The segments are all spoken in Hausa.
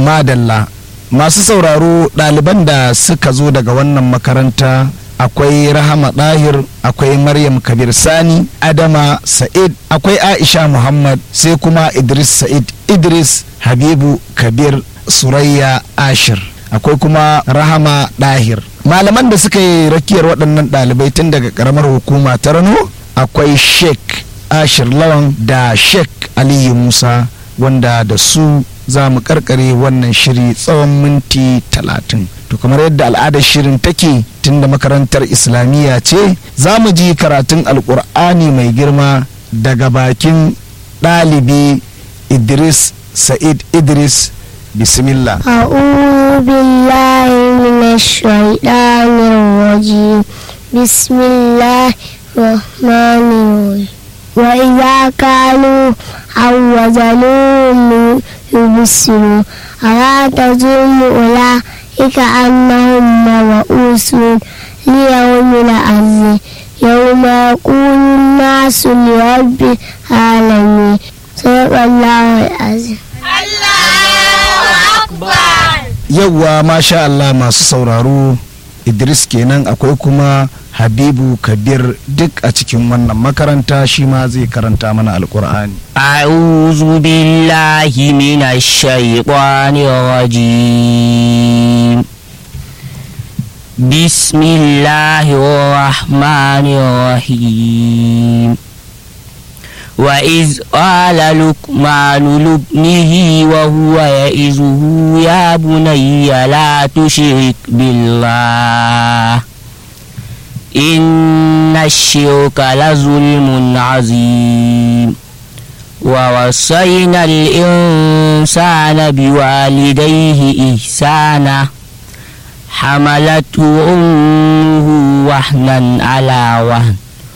madalla masu sauraro ɗaliban da suka zo daga wannan makaranta akwai rahama ɗahir akwai maryam kabir sani adama sa'id akwai aisha muhammad sai kuma idris sa'id idris habibu kabir surayya ashir akwai kuma rahama ɗahir malaman da suka yi rakiyar waɗannan ɗalibai tun daga ƙaramar hukuma ta rano akwai sheik ashir lawan da sheik aliyu musa wanda da su za mu karkare wannan shiri tsawon minti talatin to kamar yadda al'adar shirin take tunda makarantar islamiyya ce za mu ji karatun alkur'ani mai girma daga bakin ɗalibi idris sa'id idris bismillah أعوذ بالله من الشيطان الرجيم بسم الله الرحمن الرحيم وإذا كانوا أو وزنوهم يبصروا ألا تظن أولئك أنهم مبعوثون ليوم عظيم يوم يقول الناس لرب العالمين صدق الله العظيم yauwa masha Allah masu sauraro idris kenan akwai kuma habibu kabir duk a cikin wannan makaranta shi ma zai karanta mana alkur'ani أعوذ بالله من الشيطان الرجيم بسم الله الرحمن الرحيم وإذ قال لقمان لابنه وهو يئزه يا بني لا تشرك بالله إن الشرك لظلم عظيم ووصينا الإنسان بوالديه إحسانا حملته أمه وهنا على وهن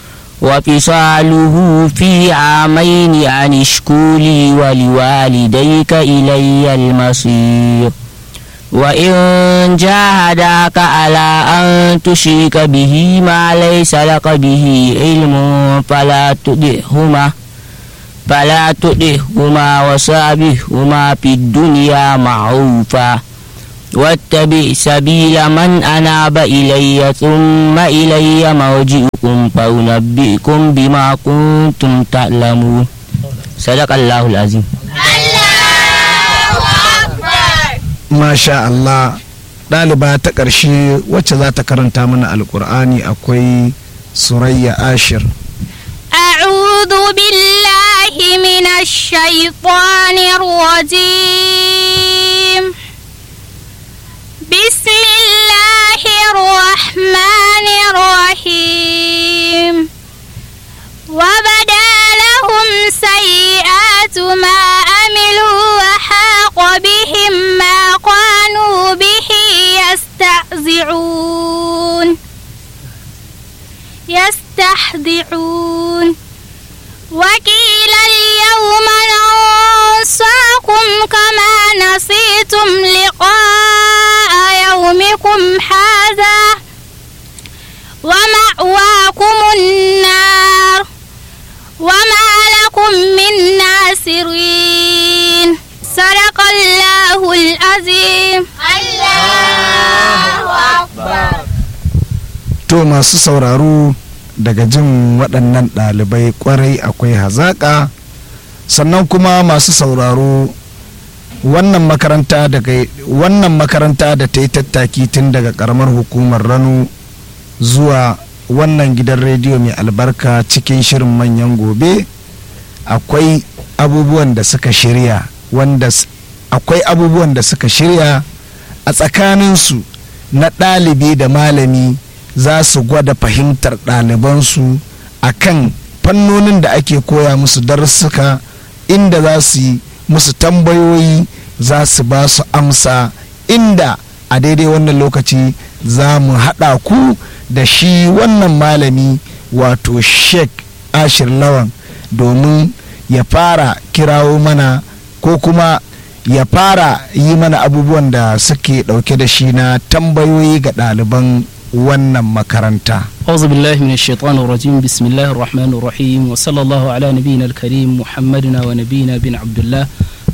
وفصاله في عامين أن اشكر لي ولوالديك إلي المصير وإن جاهداك على أن تشرك به ما ليس لك به علم فلا تطعهما فلا تطعهما وصابهما في الدنيا معروفا واتبع سبيل من أناب إلي ثم إلي مرجئكم فأنبئكم بما كنتم تعلمون صدق الله العظيم masha Allah ɗaliba ta ƙarshe wacce za ta karanta mana alkur'ani akwai surayya ashir أعوذ بالله من الشيطان الرجيم بسم الله الرحمن الرحيم وبدا لهم سيئات ما عملوا وحاق بهم ما كانوا به يستهزئون يستحذعون وقيل اليوم ننساكم كما نسيتم لقاء يومكم هذا ومأواكم النار وما لكم من ناصرين صدق الله العظيم الله أكبر to masu sauraro daga jin waɗannan ɗalibai kwarai akwai hazaƙa sannan kuma masu sauraro wannan makaranta daga wannan makaranta da ta yi tattaki tun daga ƙaramar hukumar rano zuwa wannan gidan rediyo mai albarka cikin shirin manyan gobe akwai abubuwan da suka shirya wanda s- akwai abubuwan da suka shirya a tsakaninsu na ɗalibi da malami za su gwada fahimtar ɗalibansu a kan fannonin da ake koya musu darussuka inda za su yi musu tambayoyi za su ba su amsa inda a daidai wannan lokaci za mu haɗa ku da shi wannan malami wato sheik ashir lawan domin ya fara kirawo mana ko kuma ya fara yi mana abubuwan da suke ɗauke da shi na tambayoyi ga ɗaliban wannan makaranta أعوذ بالله من الشيطان الرجيم بسم الله الرحمن الرحيم وصلى الله على نبينا الكريم محمدنا ونبينا بن عبد الله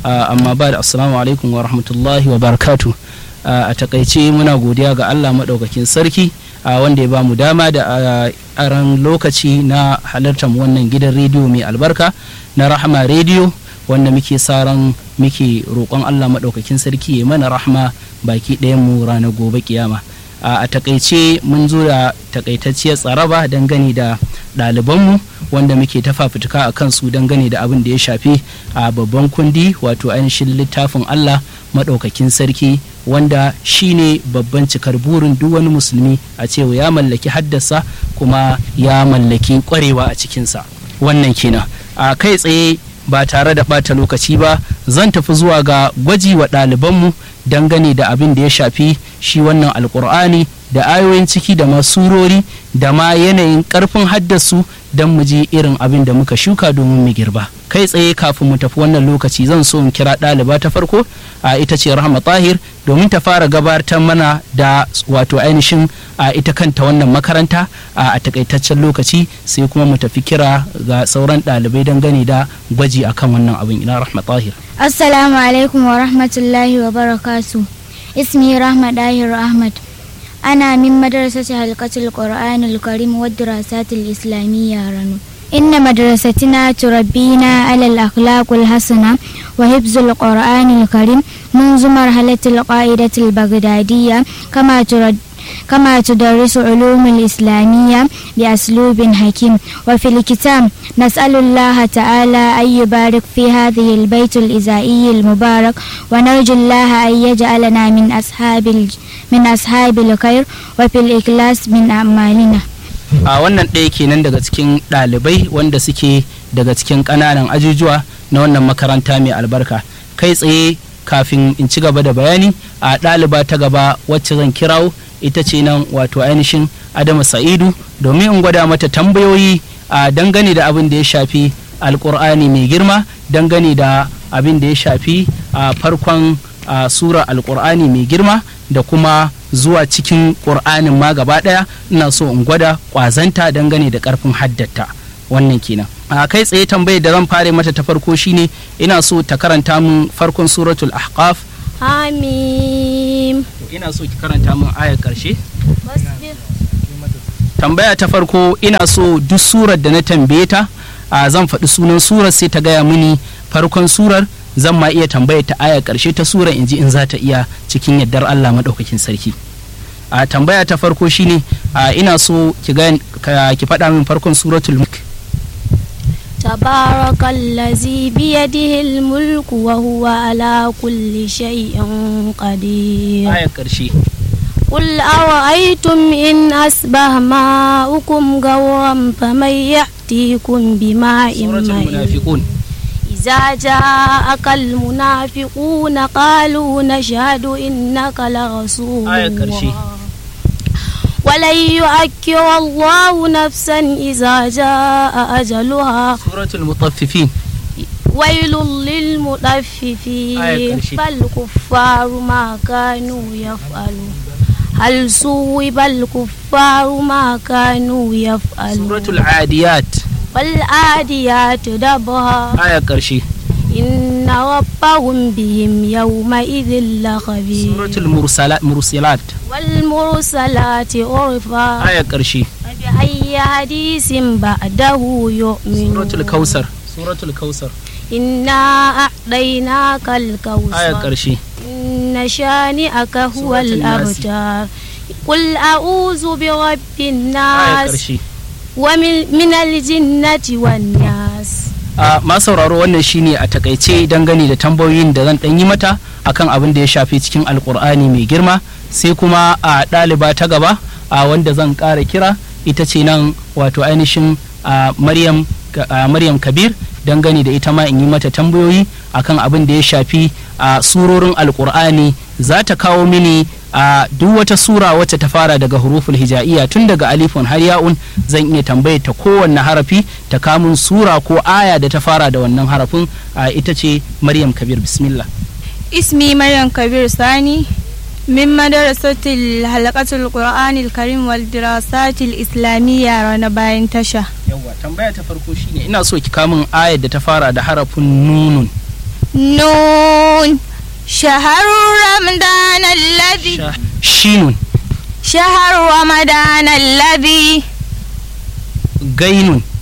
amma ba da assalamu alaikum wa rahmatullahi wa barakatu a takaice muna godiya ga allah maɗaukakin sarki wanda ya ba mu dama da aran lokaci na halartar wannan gidan rediyo mai albarka na rahama rediyo wanda muke saran muke roƙon allah maɗaukakin sarki ya mana rahama baki ɗayan mu ranar gobe kiyama a takaice mun zo da takaitacciyar tsaraba dangane da ɗalibanmu wanda muke ta fafutuka a kansu dangane da abin da ya shafi a babban kundi wato ainihin littafin Allah maɗaukakin sarki wanda shine babban cikar burin duk wani musulmi a cewa ya mallaki haddasa kuma ya mallaki ƙwarewa a cikinsa wannan kenan a kai tsaye ba tare da ɓata lokaci ba zan tafi zuwa ga gwaji wa ɗalibanmu dangane da abin da ya shafi shi wannan alkur'ani da ayoyin ciki da masurori da ma yanayin karfin haddasu don mu ji irin abin da muka shuka domin mu girba kai tsaye kafin mu tafi wannan lokaci zan so in kira ɗaliba ta farko a ita ce rahama tahir domin ta fara gabatar mana da wato ainihin a ita kanta wannan makaranta a takaitaccen lokaci sai kuma mu tafi kira ga sauran ɗalibai dangane da gwaji akan wannan abin ina rahma tahir Assalamu alaikum wa rahmatullahi wa barakatu. Ismi Rahma Dahir Ahmad. Ana min madrasati halqatul Qur'anil Karim wa dirasatil Islamiyya ranu. إن مدرستنا تربينا على الأخلاق الحسنة وحفظ القرآن الكريم منذ مرحلة القاعدة البغدادية كما ترد كما تدرس علوم الإسلامية بأسلوب حكيم وفي الكتاب نسأل الله تعالى أن يبارك في هذه البيت الإزائي المبارك ونرجو الله أن يجعلنا من أصحاب من أصحاب الخير وفي الإخلاص من أعمالنا a wannan ɗaya kenan daga cikin ɗalibai wanda suke daga cikin ƙananan ajujuwa na wannan makaranta mai albarka kai tsaye kafin in ci gaba da bayani a ɗaliba ta gaba wacce zan kirawo ita ce nan wato ainihin adama sa'idu domin in gwada mata tambayoyi a dangane da abin da ya shafi alkur'ani mai girma dangane da abin da ya shafi a farkon sura alkur'ani mai girma da kuma zuwa cikin ƙur'anin ma gaba ɗaya ina so in gwada ƙwazanta dangane da ƙarfin haddata wannan kenan a kai tsaye tambayar da zan fare mata ta farko shine ina so ta karanta min farkon suratul ahqaf Hamim. ina so ki karanta min ayar ƙarshe tambaya ta farko ina so duk surar da na tambaye ta a zan faɗi sunan surar sai ta gaya mini farkon surar zan ma iya tambaya ta aya ƙarshe ta surar in ji in za ta iya cikin yardar Allah maɗaukakin sarki a tambaya ta farko shine a ina so ki ga ki faɗa min farkon suratul mulk تبارك الذي بيده الملك وهو على كل شيء قدير aya ƙarshe قل أرأيتم إن أصبح ماؤكم غورا فمن يأتيكم بماء suratul معين munafiqun إذا جاءك المنافقون قالوا نشهد إنك لرسول آية كرشي. الله ولن يؤكر الله نفسا إذا جاء أجلها suratul mutaffifin ويل آية للمطففين كرشي. فالكفار ما كانوا يفعلون هل صوب الكفار ما كانوا يفعلون suratul adiyat والعاديات دبها aya ƙarshe إن ربهم بهم يومئذ لخبير suratul mursala- mursilat والمرسلات عرفا aya ƙarshe فبأي حديث بعده يؤمنون suratul kausar suratul kausar إنا أعطيناك aya الكوثر ƙarshe إن شانئك هو سورة الناس. الأبتر قل أعوذ برب aya الناس ƙarshe ومن من الجنة والناس a ma sauraro wannan shine a takaice dangane da tambayoyin da zan ɗan yi mata akan abin da ya shafi cikin alkur'ani mai girma sai kuma a ɗaliba ta gaba a wanda zan ƙara kira ita ce nan wato ainihin a maryam a maryam kabir dangane da ita ma in yi mata tambayoyi akan abin da ya shafi a surorin alkur'ani za ta kawo mini a duk wata sura wacce ta fara daga huruful hija'iyya tun daga alifun har ya'un zan iya tambaye ta kowanne harafi ta kamun sura ko aya da ta fara da wannan harafin a ita ce maryam kabir bismillah اسمي مريم كبير ثاني من مدرسة الحلقة القرآن الكريم والدراسات الإسلامية رانا باين تشا yawa tambaya ta farko shine ina so ki kamun ayar da ta fara da harafin nunun نون شهر رمضان الذي Sha- shinun شهر رمضان الذي gainun